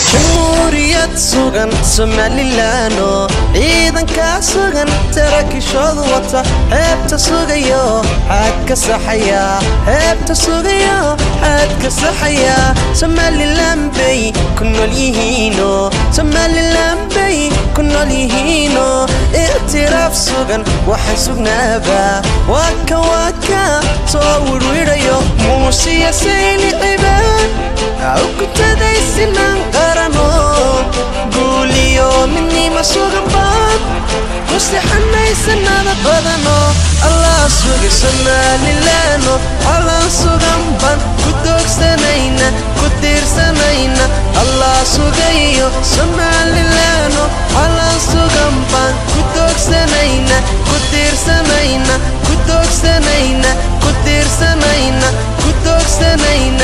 jamhuuriyad sugan somalilaano ciidankaa sugan tarakishoodu wata heebta sugayo xaad ka saxaya heebta sugayo xaad ka saxaya somalilan bay ku nool yihiino somalilan bay ku nool yihiino ictiraaf sugan waxaan sugnaaba waaka waaka soo wirwidhayo muusiya sayliciba ukutadaysinan qarano guuliyo midnima sugan baad ku sixanaysanada badano allah suga somalilaano allah sugan baan ku doogsanayna ku tiirsanayna allah sugayo somalilaano allah sugan baan ku doogsanayna ku tiirsanayna ku doogsanayna ku tiirsanayna ku doogsanayna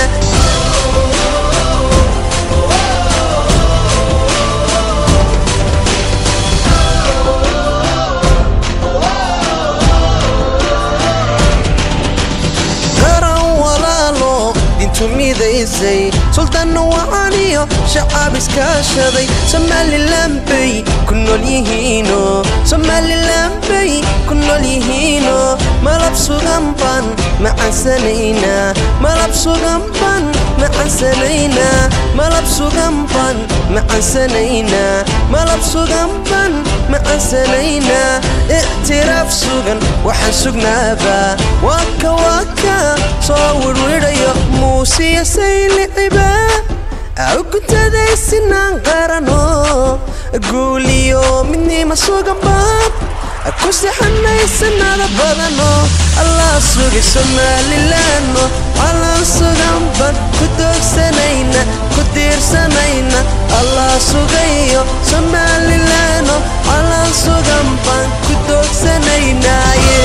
tumidaysay sultaanna wacaaniyo shacaab iskaashaday somalilan bay ku nool yihiino somalilan bay ku nool yihiino malab sugan baan macansanaynaa malab sugan baan macansanaynaa malab sugan baan macansanaynaa malab sugan baan macansanaynaa ictiraaf sugan waxaan sugnaaba waaka waaka soo wirwidhayo muusiya sayliciba ukutadaysinaan qarano guuliyo midnima sugan baad ku sixanaysanada badano allah suga somalilaano allah sugan baan ku doogsanayna ku tiirsanayna allah sugayo somalilaano allah sugan baan ku doogsanaynaye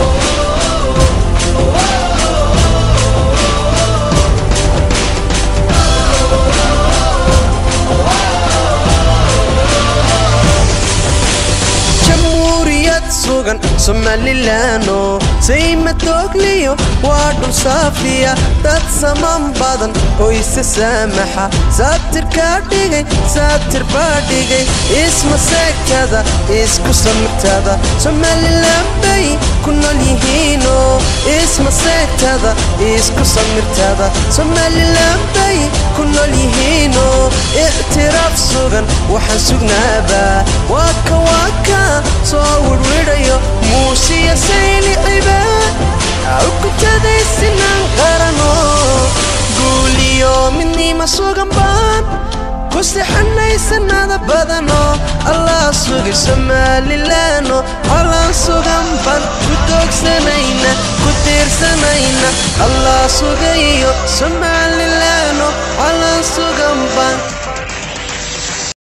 sugan somalilaano sayma toogliyo waa dhul saafiya dad saman badan oo isa saamaxa saatirkaa dhigay saatir baa dhigay isma seegtada isku samirtada somalilan bay ku nool yihiino isma seegtada isku samirtada somalilan bay ku nool yihiino ictiraaf sugan waxaan sugnaaba waaka waaka soo wirwidhayo muusiya sayliciba ukutadaysinan qarano guuliyo midnima sugan baan ku sixanaysanada badano allah suga somalilaano allah sugan baan ku doogsanayna ku tiirsanayna allah sugayo